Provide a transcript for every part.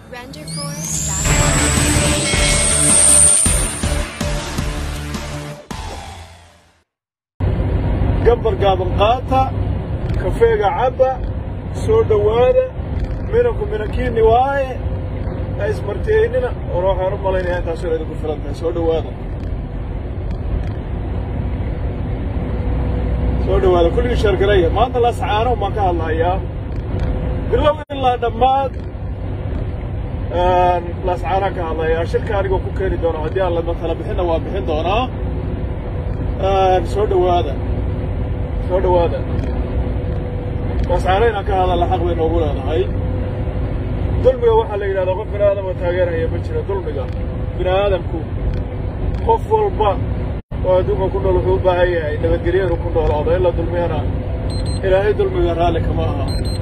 gabar gaaban qaata kafeega cabba soo dhowaada minanku minankiinni waaye ha ismartiyeynina or waxaan u malaynayaa intaasoo idinku filan tahay soo dhowaada soo dhowaada kulligii sheergaraya maanta lascaano baan ka hadlahayaa bilow ilaa dhammaad lascaanaan ka hadlayaa shirka anigoo ku keeni doona haddii aan lama tala bixinna waa bixin doonaa soo dhowaada soo dhowaada lascaano inaan ka hadalla xaq bay noogu leedahay dulmiga waxaa la yidhahdaa qof bini aadama taageerhaya ma jira dulmiga bini aadamku qof walba oo adduunka ku nool wuxuu u baahan yahay nabadgelyo inuu ku noolaado in la dulmiyana ilaahay dulmiga raalli kama aha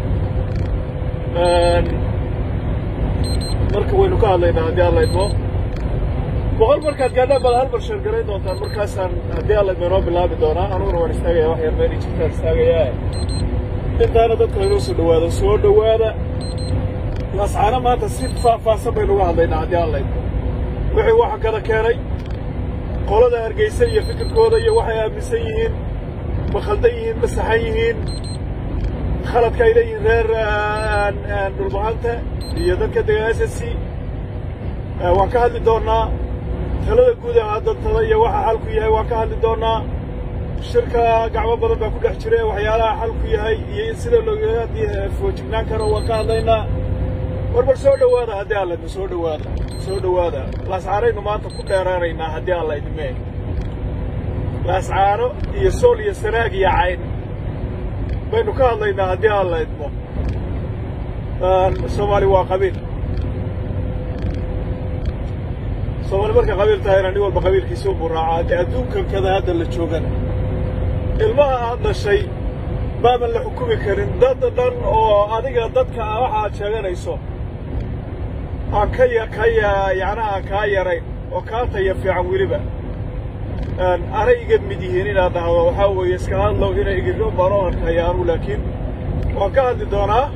marka waynu ka hadlaynaa haddii alla idmo boqol markaad gaadhaan baad hal mar sheergarayn doontaan markaasaan haddii alla idmo inoo bilaabi doonaa anuguna waan istaagaya wax yar meelii jirtaan istaagayaa intaana dadka laynoo soo dhowaado soo dhowaada lascaano maanta si faahfaahsan baynu uga hadlaynaa haddii alla idmo wixii waxa kada keenay qolada hargaysa iyo fikirkooda iyo waxay aaminsan yihiin ma khaldan yihiin ma saxan yihiin khaladka ay leeyihiin reer dhulbahanta iyo dadka degan s s c waan ka hadli doonnaa talada guud ee dantada iyo waxa xalku yahay waan ka hadli doonnaa shirka gacmo badan baa ku dhex jira waxyaalaha xalku yahay iyo in sida looga foojignaan karo waan ka hadlaynaa warbar soo dhowaada haddii alla idmo soo dhowaada soo dhowaada laascaanaynu maanta ku dheeraanaynaa haddii alla idmee laascaano iyo sool iyo sanaag iyo cayn baynu ka hadlaynaa haddii alla idmo soomaali waa qabiil soomaali markay qabiil tahayna nin walba qabiilkiisa unbuu raacaa haddii adduunkan kada hadda la joogana ilmaha aad dhashay maaban la xukumi karin dad dhan oo adiga dadka waxa aad sheeganayso aan ka ka yacnaha aan kaa yarayn oo kaa taya fiican weliba anay iga mid yihiin inaad dhahdo waxaa weeye iska hadlow inay igirro baan u arkaya anugu laakiin waan ka hadli doonaa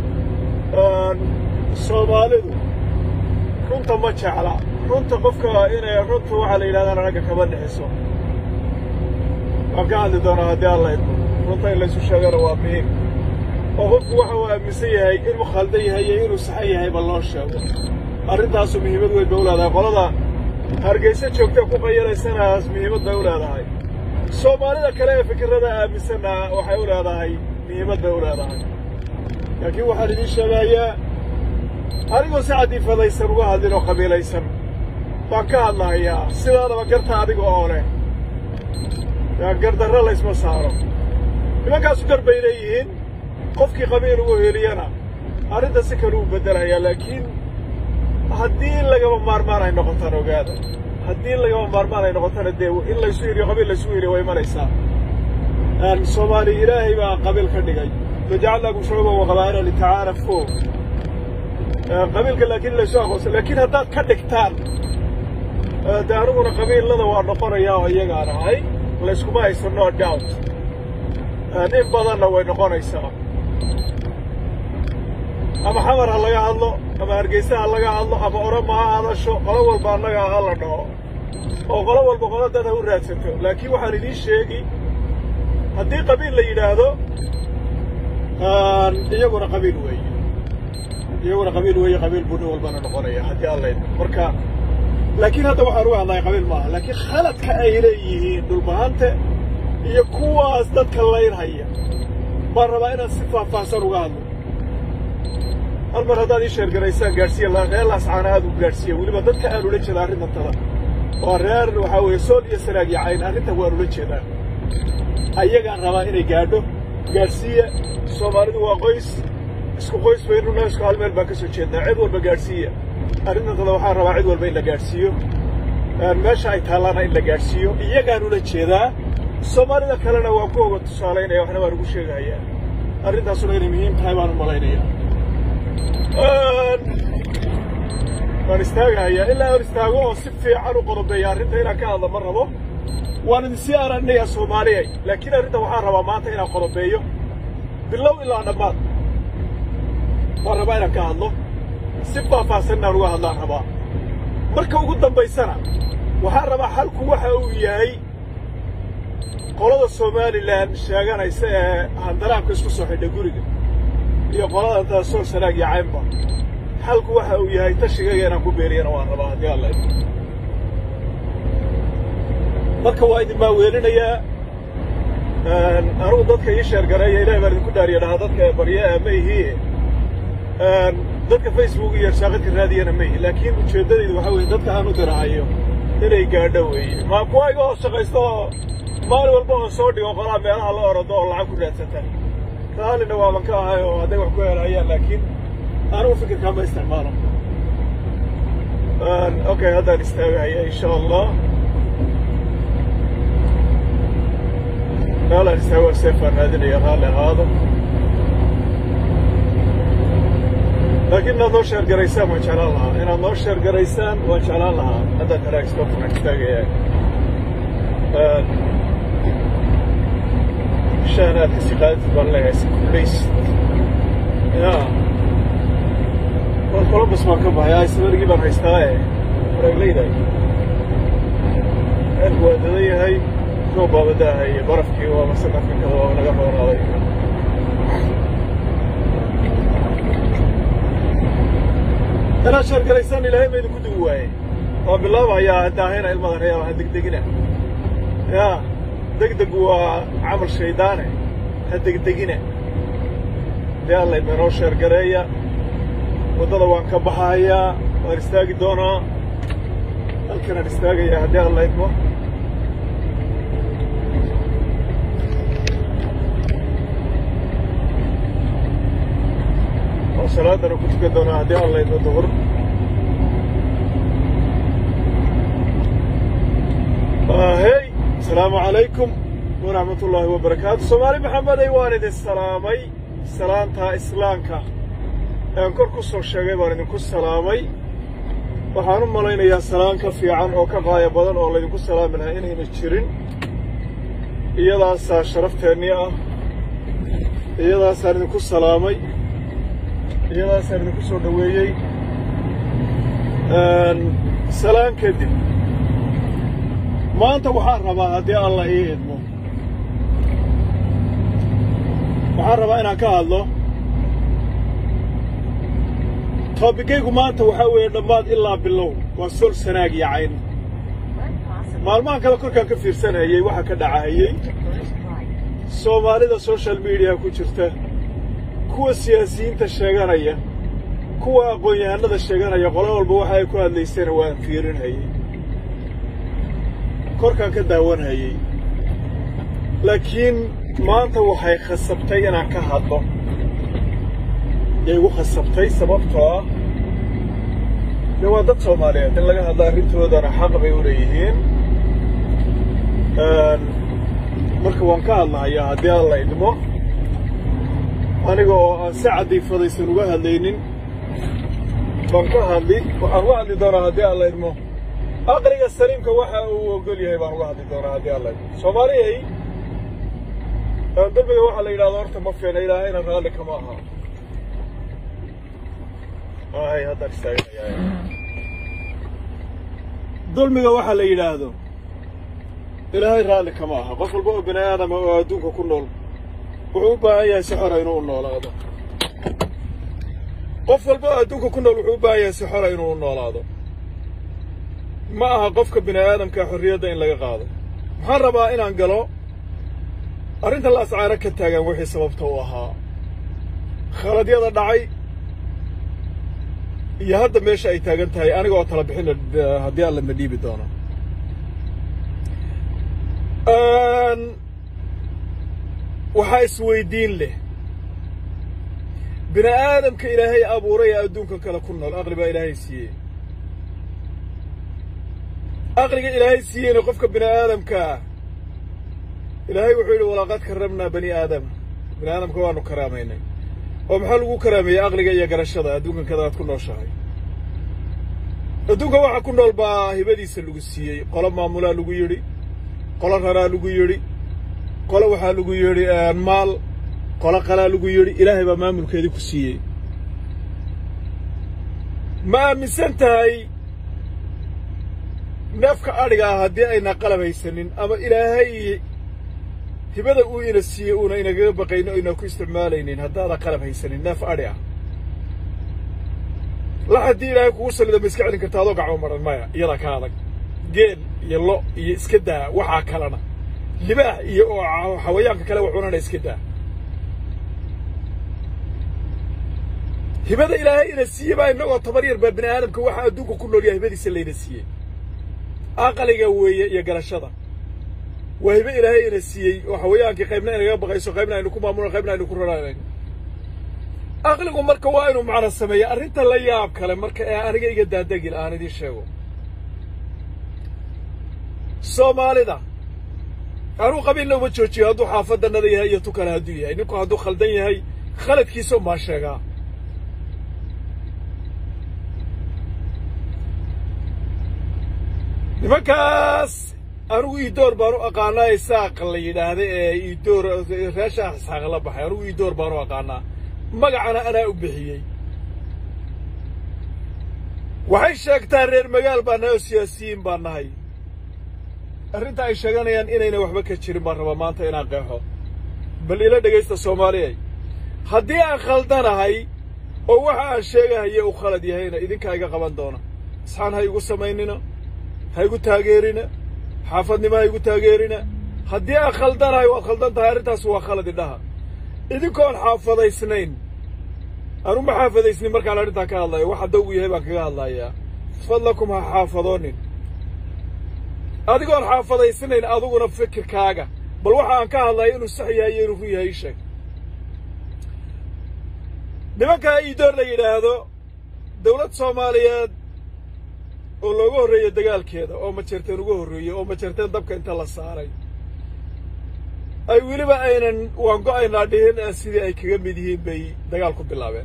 soomaalidu runta ma jecla runta qofka inay runta waxaa la yidhahdaan ragga kama dhixiso waan ka hadli doonaa haddii alla idmo runta in laysu sheegana waa muhiim oo qofku waxa uu aaminsan yahay inuu khaldan yahay iyo inuu saxan yahayba loo sheego arrintaasu muhiimad weyn bay u leedahay qolada hargayso joogta ku qayalaysanaas muhiimad bay u leedahay soomaalida kale ee fikirrada aaminsanna waxay u leedahay muhiimad bay u leedahay laakiin waxaan idiin sheegayaa anigoo si cadiifadaysan uga hadlin oo qabiilaysan baan ka hadlahayaa sidaadaba garta adiga oo leh gardarro laysma saaro nimankaasu gar bay leeyihiin qofkii qabiil ugu heliyana arrinta si kale uu beddelayaa laakiin haddii lagama maarmaan ay noqotaan ogaada haddii lagama maarmaan ay noqotana dee in laysu hiriyo qabiil laysu hiriyo way imanaysaa soomaali ilaahay baa qabiil ka dhigay wajacalnaakum shucuuban wa qabaa'ila litacaarafuu qabiilka laakiin laysu aqoonsa laakiin haddaad ka dhigtaan dee aniguna qabiillada waa noqonayaa oo iyagaan ahay layskuma hayso no doubt in badanna way noqonaysaa ama xamar ha laga hadlo ama hargeysa ha laga hadlo ama orama ha hadasho qolo walba annaga ha la dhaho oo qolo walba qolo dad ha u raadsato laakiin waxaan idiin sheegi haddii qabiil la yidhaahdo iyaguna qabiil weeye iyaguna qabiil weeye qabiil buu nin walbana noqonaya haddii allayd marka laakiin hadda waxaan uga hadlaya qabiil maaha laakiin khaladka ay leeyihiin dhulbahante iyo kuwaas dadka laynhaya baan rabaa inaan si faahfaahsan uga hadlo hal mar haddaad ii sheergaraysaan gaadhsiiya reer laascaana aad u gaadhsiiya weliba dadka aan ula jeeda arrintantada waa reer waxaa weeye sool iyo sanaag iyo cayn arrintan waan ula jeedaa ayagaan rabaa inay gaadho gaadhsiiya soomaalidu waa qoys isku qoys baynuna isku hal meel baan ka soo jeednaa cid walba gaadhsiiya arrintantada waxaan rabaa cid walba in la gaadhsiiyo meesha ay taallaana in la gaadhsiiyo iyagaan ula jeedaa soomaalida kalena waan ku oga tusaalaynaya waxna waan ugu sheegahayaa arrintaasuna inay muhiim tahay baan u malaynayaa waan istaagahayaa ilaa aan istaago oo si fiican u qodobeeya arrinta inaan ka hadla ma rabo waan idinsii aragnayaa soomaaliyay laakiin arrinta waxaan rabaa maanta inaan qodobeeyo bilow ilaa dhammaad waan rabaa inaan ka hadlo si faahfaahsan inaan uga hadlaan rabaa marka ugu dambaysana waxaan rabaa xalku waxa uu yahay qolada somalilan sheeganaysa ee handaraabka isku soo xidha guriga iyo qolada intaa sool sanaag iyo caynba xalku waxa uu yahay tashigaga inaan ku beeriyana waan rabaa haddii alla marka waa idin maaweelinayaa anugu dadka ii sheergareeya ilahay baan idinku dhaariya dhahaa dadka barya ma ihii dadka facebook iyo shaaqadka raadiyana ma ihi laakiin ujeeddadaydu waxaa weye dadka aan u dirahayo inay gaadho weeye maa kuwa iga hoos shaqaysta oo maalin walba oo soo dhigo qolaa meelaha la orodo oo lacag ku raadsata raallina waaban ka ahay oo hadday wax ku helahayaan laakiin anigu fikirkaa ma isticmaalo okay haddaan istaagahaya insha allah meelaan istaago seefaan raadinaya raalli ahaado laakiin inaad noo sheer garaysaan waan jeclaan lahaa inaad noo sheer garaysaan waan jeclaan lahaa haddaan haraagstofan istaagaya shan aad kasii qaadid baan leeyahay si kulays ya war columbus baan ka baxay ismargii baan haystaa e waraaglayday ceelku waa dadan yahay roob baaba daahay iyo barafkii waa masaka afrikada waa naga roonaaday inaad sheergaraysaan ilaahay ma idinku dugi waaye waan bilaabahayaa daahina ilmada reeba ha degdegina ya degdegu waa camal shaydaane ha degdegina dee alla idinoo sheergareeya waddada waan ka baxahayaa waan istaagi doonaa halkanaan istaagayaa haddii alla idmo oo salaadana ku tukan doonaa haddii alla idmo duhur hey asalaamu calaykum waraxmat ullaahi wabarakaatu soomaali maxamedey waan idin salaamay salaantaa islaamka ean kor ku soo sheegay baan idinku salaamay waxaan u malaynayaa salaan ka fiican oo ka qaaya badan oo laydinku salaami lahaa inayna jirin iyadaasaa sharafteenii ah iyadaasaan idinku salaamay iyadaasaan idinku soo dhoweeyey salaan kadib maanta waxaan rabaa haddii alla ii idmo waxaan rabaa inaan ka hadlo toobikaygu maanta waxaa weeye dhammaad ilaa bilow waa sol sanaag iyo cayn maalmahan kale korkaan ka fiirsanayey waxa ka dhacahayey soomaalida social mediaha ku jirta kuwa siyaasiyiinta sheeganaya kuwa aqoon-yahanada sheeganaya qolo walba waxa ay ku hadlaysana waan fiirinhayey korkaan ka daawanhayey laakiin maanta waxay khasabtay inaan ka hadlo yay igu khasabtay sababtoo ah dee waa dad soomaaliyeed in laga hadlo arrintoodana xaq bay u leeyihiin marka waan ka hadlahayaa haddii alla idmo aniga oo aan si cadiifadaysan uga hadlaynin baan ka hadli waxaan uga hadli doonaa haddii alla idmo aqliga saliimka waxa uu ogol yahay baan uga hadli doonaa haddii alla idmo soomaaliyay dambiga waxaa la yidhahdo horta ma fiina ilaahayna raalli kama aha ay haddaan istaaganayaa dulmiga waxaa la yidhaahdo ilaahay raalli kama aha qof walba oo bini aadama oo adduunka ku nool wuxuu u baahan yahay si xora inuu u noolaado qof walba oo adduunka ku nool wuxuu u baahan yahay si xora inuu u noolaado ma aha qofka bini aadamka xorriyadda in laga qaado waxaan rabaa inaan galo arrinta la ascaaro ka taagan wixii sababta u ahaa khaladyada dhacay iyo hadda meesha ay taagan tahay aniga oo tala bixina haddii alla ma dhiibi doono waxaa isweydiin leh bini aadamka ilaahay abuuray ee adduunkan kale ku nool aqli baa ilaahay siiyey aqliga ilaahay siiyeyna qofka bini aadamka ah ilaahay wuxuu yidhi walaqad karramnaa bani aadama bini aadamka waanu karaamaynay oo maxaa lagu karaameeyey aqliga iyo garashada adduunkan kada aad ku nooshahay adduunka waxa ku nool baa hibadiisa lagu siiyey qolo maamulaa lagu yidhi qolo raraa lagu yidhi qolo waxaa lagu yidhi maal qolo qalaa lagu yidhi ilaahay baa maamulkeedii ku siiyey ma aaminsan tahay neefka adhiga ah haddii ayna qalab haysanin ama ilaahay hibada uu ina siiyey uuna inagaga baqayno o ina ku isticmaalaynin haddaada qalab haysanin neef adhi ah la haddii ilaahay kugu sallida ma iska celin karta adoo gacmo maran maya iyadaa ka adag geel iyo lo iyo iska daa waxaa kalena libaax iyo oo xawayaanka kale waxunana iska daa hibada ilaahay ina siiyey baa innagoo tabar yar baa bini aadamka waxa adduunka ku nool yahay hibadiisa layna siiyey aqaliga weeye iyo garashada waa hibe ilaahay ina siiyey oo xawayaankii qaybna inaga baqayso qaybna aynu ku maamulno qaybna aynu ku raraanayn aqligu marka waa inuu macna sameeya arrinta la yaab kale marka ee aniga iga daadegil aan idiin sheego soomaalida anuu qabiilna uma joojiyo hadduu xaafadannada yahay iyo tu kale hadduu yahay ninku hadduu khaldan yahay khaladkiisa umaa sheegaa nimankaas anigu iidoor baan u aqaanaa isaaq la yidhaahda ee iidoor reesha isxaaq la baxay anigu iidoor baan u aqaanaa magacana anaa u bixiyey waxay sheegtaa reer magaal baan nahay oo siyaasiyiin baan nahay arrinta ay sheeganayaan inayna waxba ka jirin baan rabaa maanta inaan qeexo bal ila dhegaysta soomaaliyay haddii aan khaldanahay oo waxa aan sheegahaye uu khalad yahayna idinkaa iga qaban doona isxaan ha igu samaynina ha igu taageerina xaafadnimo ha igu taageerina haddii aan khaldanahay waad khaldan tahay arrintaas waa khalad idhaha idinkoon xaafadaysnayn anu ma xaafadaysnin markaan arrintaa ka hadlayo wax hadda ugu yahay baan kaga hadlayaa fadlakum ha xaafadoonin adigoon xaafadaysnayn adiguna fikirkaaga bal waxa aan ka hadlayo inuu sax yahay iyo inuu run yahay ii sheeg nimankaa iidoor la yidhaahdo dawlad soomaaliyeed oo looga horreeyo dagaalkeeda oo majeerteen uga horreeyey oo majeerteen dabka inta la saaray ay weliba aynan waan go'aynaa dhihin sidii ay kaga mid yihiin bay dagaal ku bilaabeen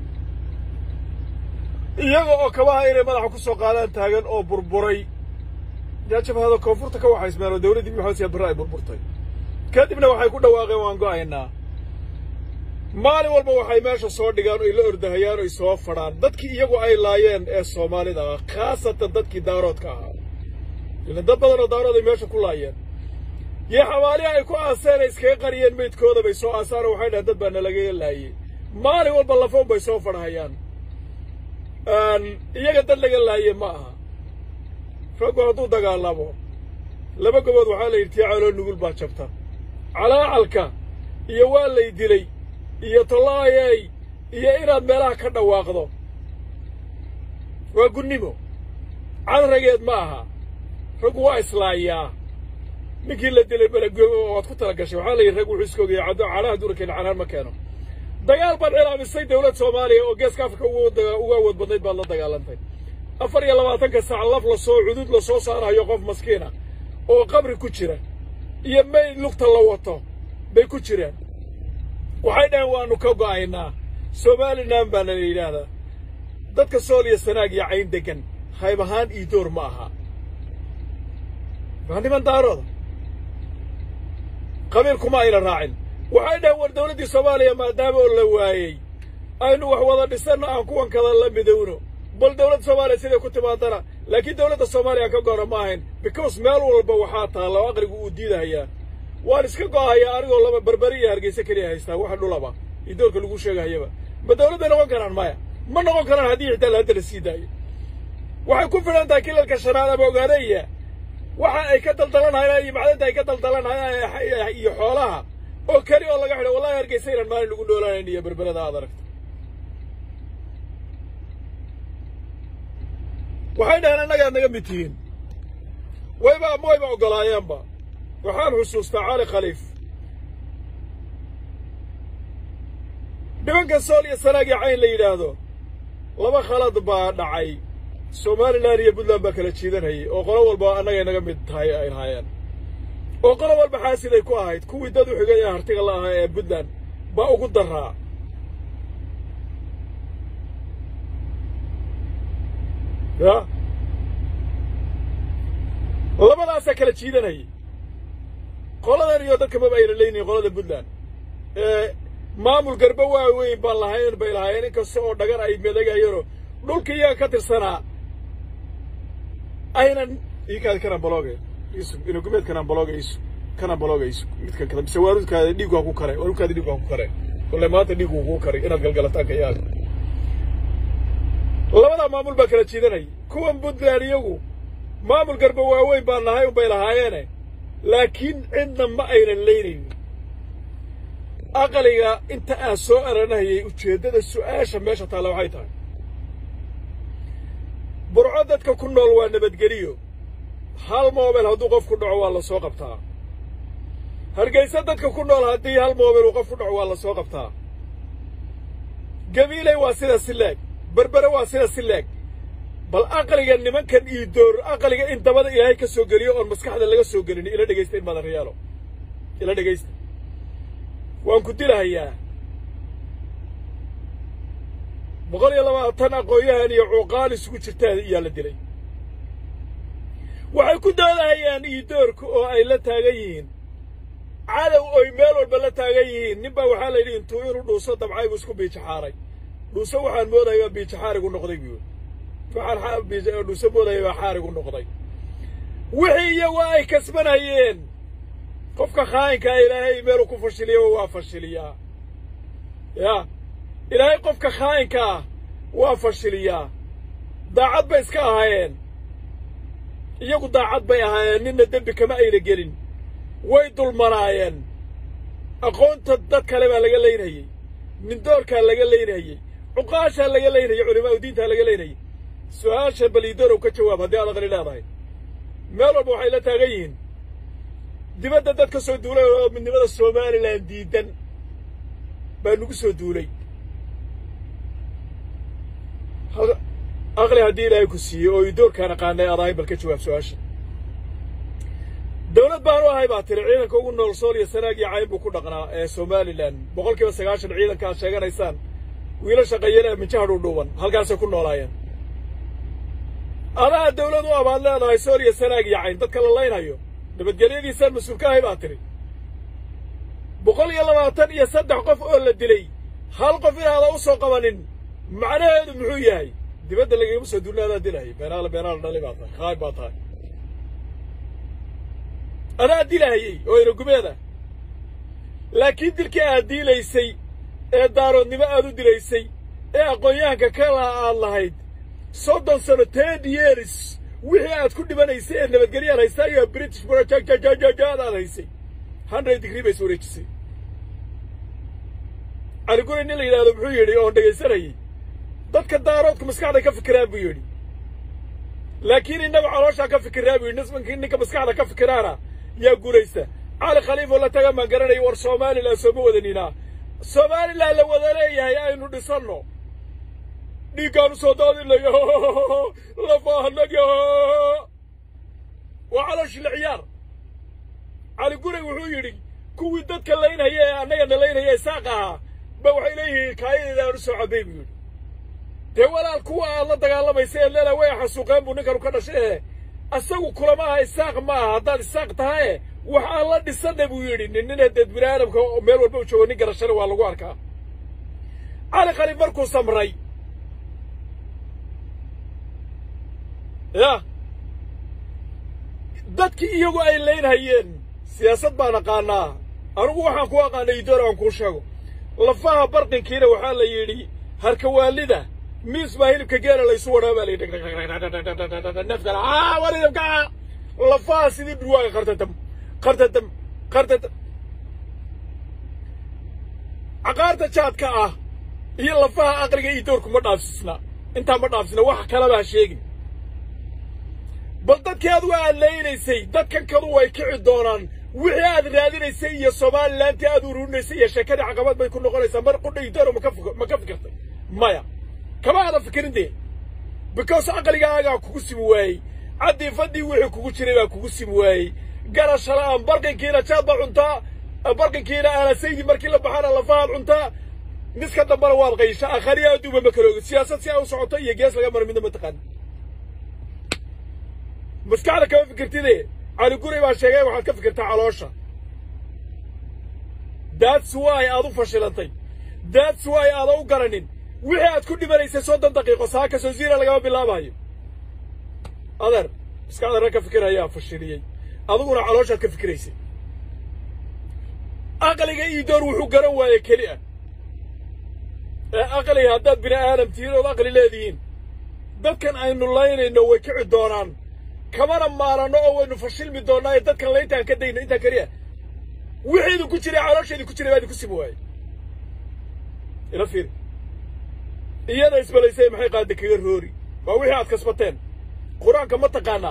iyaga oo kabaha inay madaxa ku soo qaadaan taagan oo burburay yaa jabhada koonfurta ka waxaysmeen oo dawladdii maxamed siyaad barre ay burburtay kadibna waxay ku dhawaaqeen waan go'aynaa maalin walba waxay meesha soo dhigaan oy la ordahayaan oy soo fadhaan dadkii iyagu ay laayeen ee soomaalida ah khaasatan dadkii daaroodka ahaa ilan dad badan oo daarood ay meesha ku laayeen iyo xabaalihi ay ku aaseen ay iskaga qariyeen meydkooda bay soo aasaan oo waxay dhahaan dad baa nalagaga laayey maalin walba lafoon bay soo fadhahayaan iyaga dad laga laaye ma aha raggu hadduu dagaalamo laba gobood waxaa la yidhi tii caloo nugul baa jabta calaacalka iyo waa lay dilay iyo tollaayey iyo inaad meelaha ka dhawaaqdo waa gunnimo cadrageed ma aha raggu waa islaayaa ninkii la dilay belagoobo waad ku tala gashay waxaa la yidhi rag wuxuu iska ogayay caddo calaha duurkeena canaan ma keeno dagaal baad cilaamisay dawlad soomaaliya oo geeska afrika uga awood badnayd baad la dagaalantay afar iyo labaatanka saac laf la soo cudud la soo saarahayo qof maskiina oo qabri ku jira iyo mayd lugta la wato bay ku jiraan waxay dhaheen waannu ka go'aynaa somalilan baana la yidhaahdaa dadka sool iyo sanaag iyo cayn deggan hayb ahaan iidoor ma aha waa niman daarooda qabiil kuma ayna raacin waxay dhaheen war dawladdii soomaaliya maadaama oo la waayey aynu wax wada dhisanno aan kuwan kada la midowno bal dawladda soomaaliya siday ku timaadana laakiin dawladda soomaaliya ka go'ana ma ahayn because meel walba waxaa taalla oo aqligu uu diidahayaa waan iska go'ahayaa anigoo laba barberi iyo hargeysa keliya haystaa waxa dhulaba iyo doorka lagu sheegahayaba ma dawlad bay noqon karaan maya ma noqon karaan haddii xitaa la hadda la sii daayo waxay ku filan tahay kilalka shanaad ama ogaadaya waxa ay ka daldalanhayaan iyo macdanta ay ka daldalanhayaan iyo xoolaha oo keli oo laga xidho wallahi hargeysa inaan maalin lagu noolaanayn iyo berberada aad aragto waxay dhaheen annagaad naga mid tihiin wayba ama wayba oggolaayeenba waxaan xusuustaa cali khaliif nimanka sool iyo sanaag iyo cayn la yidhaahdo laba khalad baa dhacay somalilan iyo puntland baa kala jiidanayay oo qolo walba annagay naga mid tahay ay lahaayeen oo qolo walba xaasiday ku ahayd kuwii dad u xigay ee hartiga la ahaa ee puntland baa ugu daraa ya labadaasaa kala jiidanayay qoladan iyo dadka maba ayna leynayin qolada puntland ee maamul garba waaweyn baan lahayn bay lahaayeen inkasta oo dhagan ay madagayeenoo dhulka iyaga ka tirsanaa aynan iikaadi kanaan balooga isu inagumeed kanaan balooga isu kanaan balooga isu midkan kada mise waarudkaada dhiigu ha ku kare waarudkaada dhiigu ha ku kare kolle maanta dhiigu kuu karay inaad galgalataanka yaaga labadaa maamul baa kala jiidanaya kuwan puntland iyagu maamul garba waaweyn baan nahay unbay lahaayeene laakiin cidna ma aynan leynaynin aqaliga inta aan soo aranahayay ujeeddada su'aasha meesha taalla waxay tahay burco dadka ku nool waa nabadgeliyo hal moobel hadduu qof ku dhaco waa la soo qabtaa hargaysa dadka ku nool haddii hal moobel uu qof ku dhaco waa la soo qabtaa gabiiley waa sida si leeg berbere waa sida si leeg bal aqliga nimankan ii door aqliga in dabada ilaahay ka soo geliyo oon maskaxda laga soo gelin ila dhegaysta in maadan rayaalo ila dhegaysta waan ku dilahayaa boqol iyo labaatan aqoon-yahan iyo cuuqaal isugu jirtaa iyaa la dilay waxay ku doodahayaan iidoorka oo ay la taagan yihiin cadow oy meel walba la taagan yihiin nin baa waxaa la yidhi intuu inuu dhuuso dabcay buu isku biijaxaaray dhuuso waxaan moodaya biija xaarigu noqday buu waxaan dhuuso moodaya baa xaarigu noqday wixii iyagu ay kasbanayeen qofka khaayinkaa ilaahay meeluu ku fashiliyo waa fashiliyaa ya ilaahay qofka khaayinka ah waa fashiliyaa daacad bay iska ahaayeen iyagu daacad bay ahaayeen ninna dembi kama ayna gelin way dulmanaayeen aqoonta dad kale baa laga leynayey nindoorkaa laga leynayey cuqaashaa laga leynayey culimaau diintaa laga leynayey su-aasha baliidoorow ka jawaab haddii aad aqli leedahay meel walba waxay la taagan yihiin dibadda dad ka soo duulay oo midnimada somalilan diidan baa nagu soo duulay aqli haddii ilaahay ku siiyey oo idoorkaan aqaanay aad ahay bal ka jawaab su-aasha dawlad baanu ahay baa tiri ciidanka ugu nool sool iyo sanaag iyo cayn buu ku dhaqnaa ee somalilan boqol kiiba sagaashan ciidanka aad sheeganaysaan wiila shaqeeyana minjaha dhuudhuuban halkaasay ku noolaayeen adaa dawlad u abaad leedahay sool iyo sanaag iyo cayn dadka la laynhayo nabadgelyadiisaan mas-uul ka ahay baa tiri boqol iyo labaatan iyo saddex qof oo la dilay hal qof inaada u soo qabanin macnaheedu muxuu yahay dibadda lagagama soo duulna adaa dilahaya beenaala beenaala dhali baa tahay khaayb baa tahay adaa dilahayey oo inagumeeda laakiin dilkii aad diilaysay ee daaroodnimo aad u dilaysay ee aqoon-yahanka kala aad lahayd soddon sano ten years wixii aad ku dhibanaysay ee nabadgelyaad haystaa iyo british burajajajajajaad aad haysay hundred degree bay is wareejisay caliguri nin la yidhahdo muxuu yidhi oon dhegaysanayay dadka daaroodku maskaxda ka fikiraan buu yidhi laakiin innagu calooshaa ka fikiraa buu yidhi nisbankii ninka maskaxda ka fikiraana yaa guulaysta cali khaliifoo la taga maan garanaya war somalilan sooma wadaninaa somalilan la wada leeyahay aynu dhisanno dhiiggaanu soo daadinayo lafaahanaga waa calooshila ciyaar cali guray wuxuu yidhi kuwii dadka laynhaya ee annagana laynhaya isaaq ahaa ba waxay leeyihiin kaayadeeda aanu soo cabay buu yidhi dee walaal kuwa aad la dagaalamaysa ee leela way xasuuqeen buu ninkanu ka dhashay ee asagu kulama aha isaaq ma aha haddaad isaaq tahaye wax aan la dhisana buu yidhi nin nina deed bini aadamka meel walba u joogo nin garashana waa lagu arkaa cali khaliif markuu samray ya dadkii iyagu ay laynhayeen siyaasad baan aqaanaa anugu waxaan ku aqaanay idoor aan kuu sheego lafaha barqinkiina waxaa la yidhi harkawaalida miis baa hilibka geela laysu wadhaa baa la yidhi nafkala aa war hilibka lafaha sidii dhurwaaga qartadam qartadam qartadam caqaarta jaadka ah iyo lafaha aqliga iyo doorku ma dhaafsisna intaa ma dhaafsisna wax kalaba ha sheegin bal dadkii aad waa adlaynaysay dadkan kadu way kici doonaan wixii aad raadinaysay iyo somalilantii aad ururinaysay iyo sheekadii caqabad bay ku noqonaysaa mar qudha idooro maka ma ka fikirtay maya kama aadan fikirin dee because aqligaagaa kugu simi waayey caddiifadii wixii kugu jiray baa kugu simi waayey garashala'aan barqinkiina jaad baa cuntaa barqinkiina aanasaydi markii la baxaana lafahaad cuntaa miska dambana waad qaysha akhariya adduuba ma kala ogid siyaasad si ay u socoto iyo gees laga mara midna ma taqaani maskaxda kama fikirtide cali guray baa sheegay waxaad ka fikirtaa caloosha that's why aad u fashilantay that's why aada u garanin wixii aad ku dhimanaysay soddon daqiiqo saa kasoo ziira lagama bilaabayo adeer maskaxda rag ka fikirayaa fashiliyey adiguna calooshaad ka fikiraysay aqliga ii door wuxuu garan waaye keli ah ee aqliga haddaad bini aadam tihiin ood aqli leedihiin dadkan aynu laynayno way kici doonaan kamana maaranno oo waynu fashilmi doonnaa ee dadkan layntaan ka dayno intaa keliya wixii idinku jiray caloosha idinku jiray baa idinku simi waayey ila fiiri iyada isbalaysay maxay qaada kaga roori waa wixii aad kasbateen qur-aanka ma taqaanaa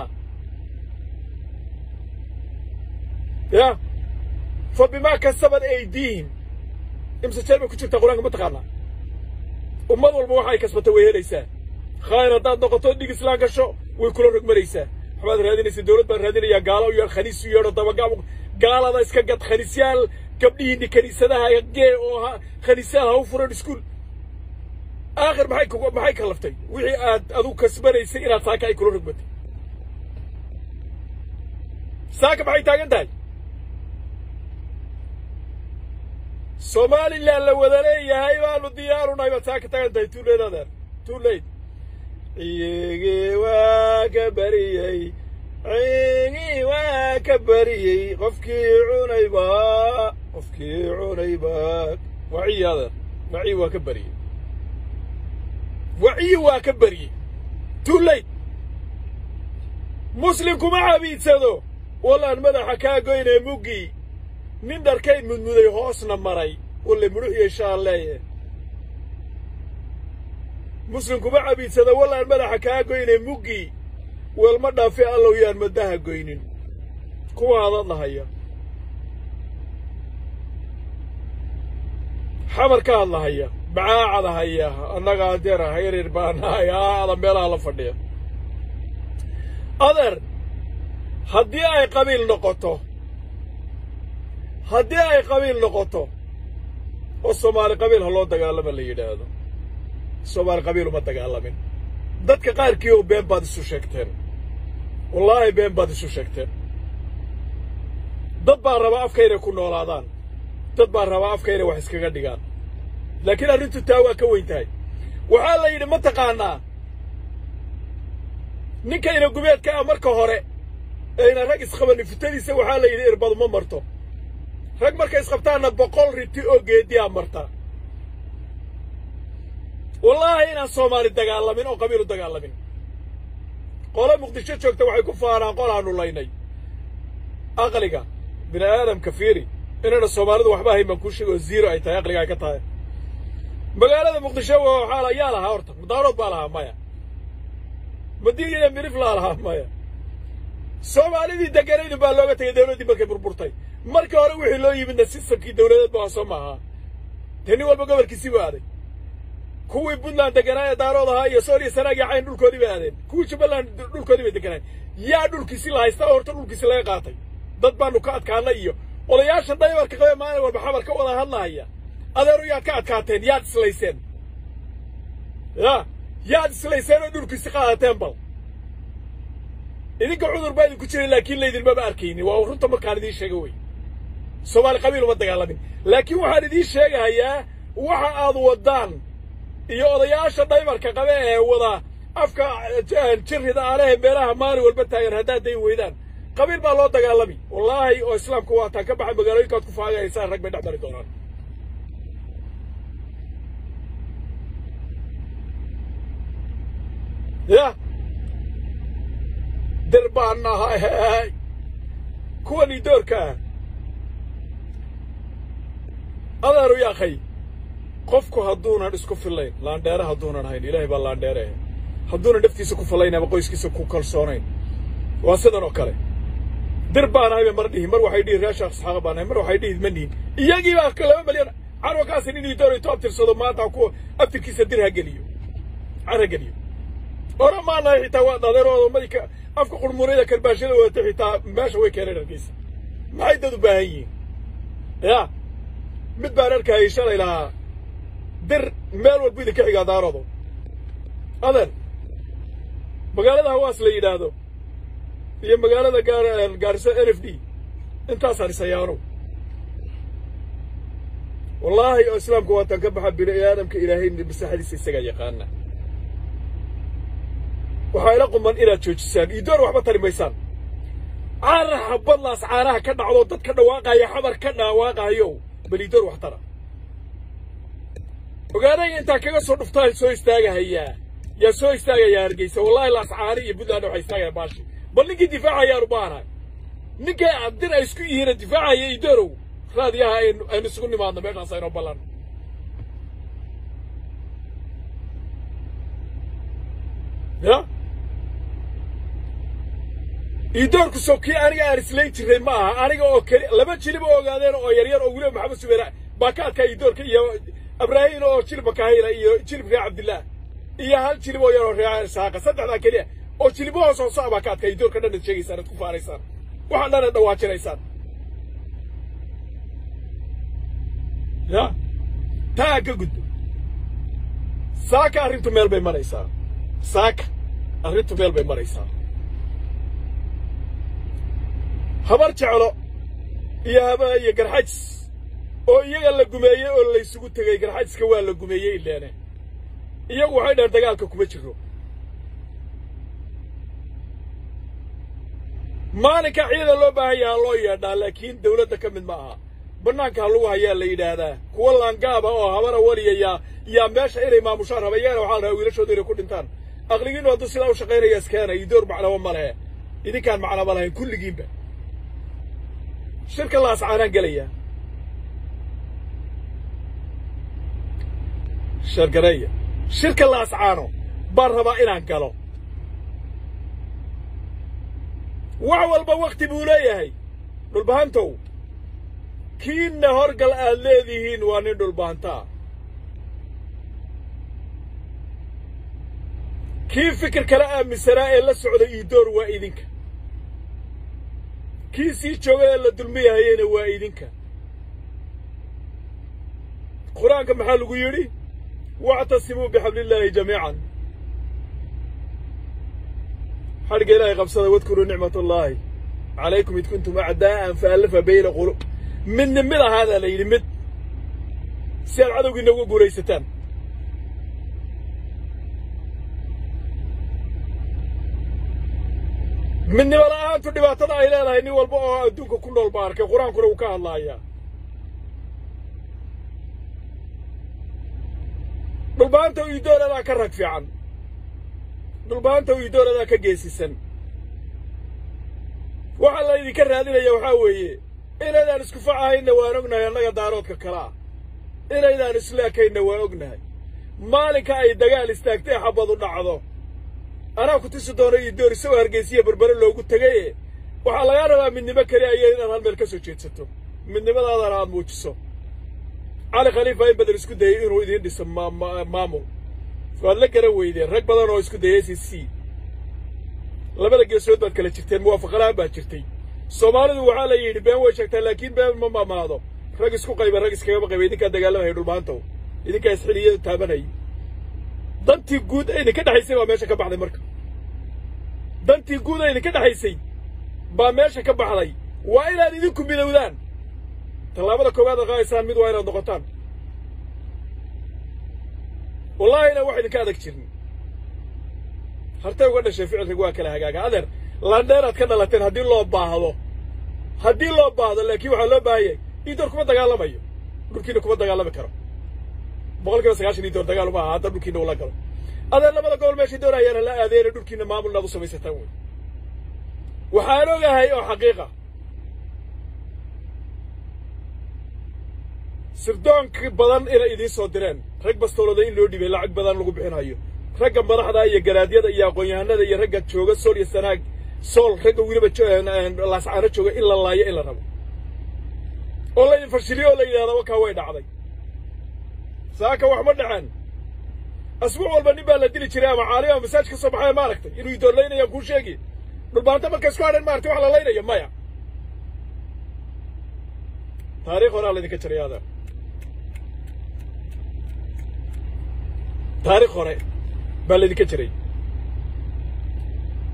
ya fa bimaa kasabat aydiihim imse jeer bay ku jirtaa qur-aanka ma taqaanaa ummad walba waxa ay kasbatay way helaysaa khayr haddaad noqoto dhig islaan gasho way kula rogmanaysaa waxbaad raadinaysa dawlad baan raadinayaa gaalo u yeedh khaniis u yeedho dabagaab gaalada iska gad khaniisyaal gabdhihiinni kaniisadaha gee oo ha khaniisyaal ha u furan iskuul aakhir maxay kugu maxay kallaftay wixii aad adigu kasbanaysay inaad saaka ay kula rogmatay saaka maxay taagan tahay somalilan la wada leeyahay baanu diyaarunahay baad saaka taagan tahay tuuleed adeer tuuleyd ciyigii waa ka bariyey ciyigii waa ka bariyey qofkii cunayba qofkii cunayba waciyi adeer waciyi waa ka bariyey waciyi waa ka bariyey tuuleyd muslim kuma cabiidsado wallaan madaxa kaa goynee muggii nin dharkayd mudmuday hoosna maray walle mudhuxyo shaalleeye muslim kuma cabiidsada wallaan madaxa kaa goynee muggii weelma dhaafe allow yaan maddaha goynin kuwa hadad lahaya xamar ka hadlahaya bacaacada haya annagaa adeer ah yaryar baanahay aada meelaha la fadhiya adeer haddii ay qabiil noqoto haddii ay qabiil noqoto oo soomaali qabiil ha loo dagaalama la yidhaahdo soomaali qabiil uma dagaalamin dadka qaarkii oo been baad isu sheegteen wallaahi been baad isu sheegteen dad baa rabaa afka inay ku noolaadaan dad baa rabaa afka inay wax iskaga dhigaan laakiin arrintu taa waa ka weyn tahay waxaa la yidhi ma taqaanaa ninkayna gubeedka ah marka hore ayna rag isqabanin futadiisa waxaa la yidhi irbadu ma marto rag markay isqabtaanna boqol riti oo geediyaa marta wallaahi inaan soomaali dagaalamin oo qabiil u dagaalamin qole muqdisho joogta waxay ku faanaan qolaanu laynay aqliga bini aadamka fiiri inayna soomaalidu waxba ahayn baan kuu sheega oo ziiro ay tahay aqliga ay ka tahay magaalada muqdisho waxaa yaa lahaa horta mudaarood baa lahaa maya madiina mirif laa lahaa maya soomaalidii deganaydu baa looga tegay dawladdii markay burburtay markii hore wixii loo yimidna sistamkii dawladeed ba soo maahaa dee nin walba gobolkiisii buu aaday kuwii puntland deganaa ee daarood ahaa iyo sool iyo sanaag iyo cayn dhulkoodii bay aadeen kuwii jubbaland dhulkoodii bay deganaan yaa dhulkiisi la haysta oo horta dhulkiisi laga qaatay dad baanu ka adkaana iyo odayaashan daybarka qabee maalin walba xabar ka wada hadlahaya adeeru yaad ka adkaateen yaad islayseen ya yaad islayseen oo dhulkiisi qaadateen bal idinka cudur baa idinku jiray laakiin laydinmaba arkaynin waa runta markaan idiin sheega wey soomaali qabiil uma dagaalamin laakiin waxaan idiin sheegahayaa waxa aad waddaan iyo odayaasha dhaybarka qabe ee wada afka jirrida aalehe meelaha maalin walba taagan haddaad dayn weydaan qabiil baa loo dagaalami wallaahi oo islaamku waataan ka baxa magaalooyinkaad ku faagahaysaan rag bay dhex mari doonaan ya dir baan nahay kuwanii doorka ah adeeru yaakhay qofku hadduunan isku fillayn laandheere hadduunan hayn ilaahay baa laandheere hadduunan naftiisa ku fillayn ama qoyskiisa ku kalsoonayn waa sidan oo kale dir baan ahay mar dhihi mar waxay dhihi reesha asxaaqa baan ahay mar waxay dhihi ma nihin iyagii baa laba malyan carwakaasi nin ii doonayto abtirsado maanta ku abtirkiisa dir ha geliyo car ha geliyo ora maanahay xitaa waa adeerooda madika afka qurmurada karbaashada wadata xitaa meesha way keeneen hargeysa maxay dad u baahan yihiin ya mid baan arkayay shalay lahaa dir meel walbu idinka xigaa daaroodo adeer magaalada hawaas la yidhaahdo iyo magaalada gaar gaarisa n f d intaasaan isayaano wallaahi oo islaamku waataan ka baxa bini aadamka ilaahay masaxadiisa isagaa yaqaana waxaa ila quman inaad joojisaan iyo door waxba tari maysaan caaraha badlaas caanaha ka dhacdo dad ka dhawaaqaya xabar ka dhawaaqayo bal ii door wax tara ogaadaya intaa kaga soo dhuftaan soo istaagahayaa yaa soo istaagayaa hargeysa wallaahi laas caani iyo puntland waxaa istaagaya baashi bal ninkii difaacayaan u baanahay ninkay abdir ay isku yihiina difaacaya ii doorow raadiyaha aynu aynu isugu nimaadno meeshaas aynoo ballan ya iidoorku sow kii aniga aan islayn jiray ma aha aniga oo keli laba jilib oo ogaadeen oo yaryar oo weliba maxamed subeera baa ka adkaa iidoorka iyo abraahin oo jilibka kahayla iyo jilib reer cabdillaah iyo hal jilib oo yar oo reer isaaqa saddexdaa keliya oo jilibo hoos hoosa baa ka adkaa iidoorka dhan ad sheegaysaan ad ku faaraysaan waxaan dhan ad dhawaajinaysaan ya taa ka gudbo saaka arrintu meel bay maraysaa saaka arrintu meel bay maraysaa habar jeclo iyo haba iyo garxajis oo iyaga la gumeeyey oo laysugu tegey garxajiska waa la gumeeyey ileene iyagu waxay dhaheen dagaalka kuma jiro maalinka ciidan loo baahan yahaa loo yeedhaa laakiin dawladda ka mid ma aha bannaanka ha lagu hayaa la yidhaahdaa kuwa laangaaba oo habara waliya yaa yaa meesha inay maamushaan raba iyagana waxaa la rabaa wiilashooda inay ku dhintaan aqligiinu hadduu sidaa u shaqaynaya iskaana iyo door macnaba ma lehe idinkaan macnaba lahayn kulligiinba shirka la ascaanaan gelayaa shargareeya shirka la ascaano baan rabaa inaan galo wax walba wakhti buu leeyahay dhulbahantow kiinna horgal aad leedihiin waa nin dhulbahantaa kii fikir kala aaminsanaa ee la socda iidoor waa idinka kii sii jooga ee la dulmiyahayena waa idinka qur-aanka maxaa lagu yidhi wactasimuu bixablillaahi jamiican xadhigga ilaahay qabsada wadkuruu nicmat allaahi calaykum id kuntum acdaa'an faallafa bayna qulub midna mid ahaadaa la yidhi mid si aad cadowgiinna uga guulaysataan midnimo la'aantu dhibaatada ay leedahay nin walba oo adduunka ku nool ba arkay qur-aankuna uu ka hadlaayaa dhulbaanta u idooladaa ka rag fiican dhulbaanta u idooladaa ka geesisan waxaa la idinka raadinaya waxaa weeye inaydaan isku facahayna waan ognahay annaga daaroodka kalaa inaydaan isleekayna waan ognahay maalinka ay dagaal istaagtay xabadu dhacdo anaa ku tusi doono iyo door isagoo hargeysiya berbere loogu tegaye waxaa lagaa rabaa midnimo keliya iyo inaad hal meel ka soo jeedsato midnimadaadana aad muujiso cali khaliifa in badan isku dayey inuu idiin dhiso maamul waad la garan weydeen rag badan oo isku dayay c c labada geesood baad kala jirteen muwaafaqalahaan baad jirtay soomaalidu waxaa la yidhi been way sheegtaa laakiin been ma maamaado rag isku qayba rag iskagama qayba idinkaa dagaalamaya dhulmaantow idinkaa isxiliyada taabanayay dantii guud ee idinka dhexaysay baa meesha ka baxday marka dantii guud ee idinka dhexaysay baa meesha ka baxday waa inaad idinku midowdaan tallaabada koowaad ad qaadaysaan mid waa inaad noqotaan wallaahina wax idinka adag jirin hartay uga dhashay ficilkaygu waa kala hagaaga adeer landheeraad ka dhalateen haddii loo baahdo haddii loo baahdo laakiin waxaa loo baahan yahay iidoor kuma dagaalamayo dhulkiina kuma dagaalami karo boqol kiiba sagaashan iidoor dagaal uma aha hadda dhulkiina ula galo adeer labada gobol meeshay doonayaana la aadeena dhulkiina maamulnaad u samaysataan wey waxaan ogahay oo xaqiiqa sirdoonka badan inay idiin soo direen rag bastoolooda in loo dhibay lacag badan lagu bixinayo ragga madaxda iyo garaadyada iyo aqoon-yahanada iyo ragga jooga sool iyo sanaag sool ragga weliba laascaano jooga in la laayo in la rabo oo la idin fashiliyo oo la yidhahda wakaa way dhacday saaka wax ma dhaceen asbuuc walba nin baa la dili jiray ama caalim ama masaaj ka soo baxaya ma aragtay inuu idoorlaynayaan kuu sheegi dhulbaanta marka isku hadhan maaragtay wax la laynayo maya taariikh horaa laydinka jiray adeer taarikh hore baa laydinka jiray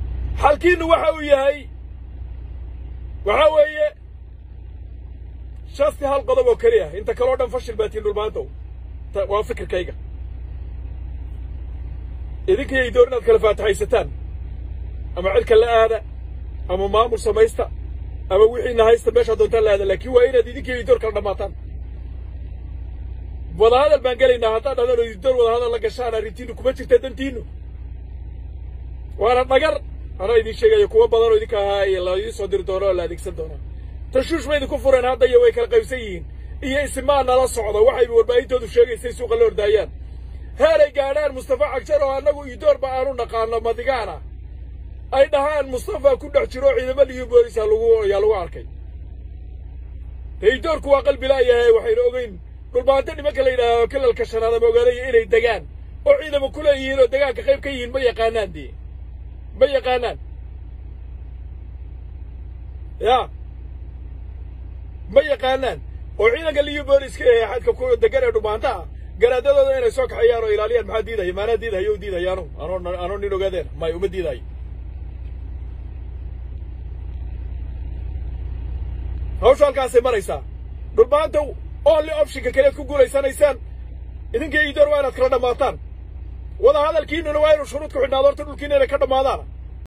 xalkiinnu waxa uu yahay waxaa weeye shasti hal qodob oo keliya inta kaleo dhan fashil baa tiin dhulmaantow waa fikirkayga idinkaiyo idoor inaad kala faataxaysataan ama cirka la aada ama maamul samaysta ama wixiina haysta meeshaa doontaan la aada laakiin waa inaad idinkaiyo idoor kala dhammaataan wadahadal baan gelaynaa haddaad dhadaan oo idoor wadahadal la gashaan arrintiinu kuma jirta dantiinu waana dhagar anaa idiin sheegayo kuwa badan oo idinka ahaa la idiin soo diri doono oo la adeegsan doonaa tashuush bay idinku fureen hadda iyo way kala qaybsan yihiin iyo isimaa nala socda waxayba warbaahintoodu sheegaysay suuqa la ordaayaan heeray gaadhaan mustafa cagjar oo annagu idoorba aanu naqaano madigaana ay dhahaan mustafa ku dhex jiro ciidamo liyu booliisa lagu ayaa lagu arkay dee idoorku waa qalbi la'yahay waxaynu ogeyn dhulbaanto nimanka la yidhaaho kilalka shanaad ama ogaanaya inay degaan oo ciidamo ku leeyihiin oo degaanka qayb ka yihiin ma yaqaanaan dee ma yaqaanaan ya ma yaqaanaan oo ciidanka liyu booliska ee xadka ku degan ee dhumaanta ah garaadadooda inay soo kaxeeyaan oo ilaaliyaan maxaa diidaya maanaa diidahayo u diidayaanu anoo anoo nin ogaadeen may uma diidayo hawsha halkaasay maraysaa dhulmaanta only optionka kaleed ku guulaysanaysaan idinka idoor waa inaad kala dhammaataan wada hadalkiinuna waa inuu shuruud ku xidhnaado horta dhulkiina inay ka dhammaadaan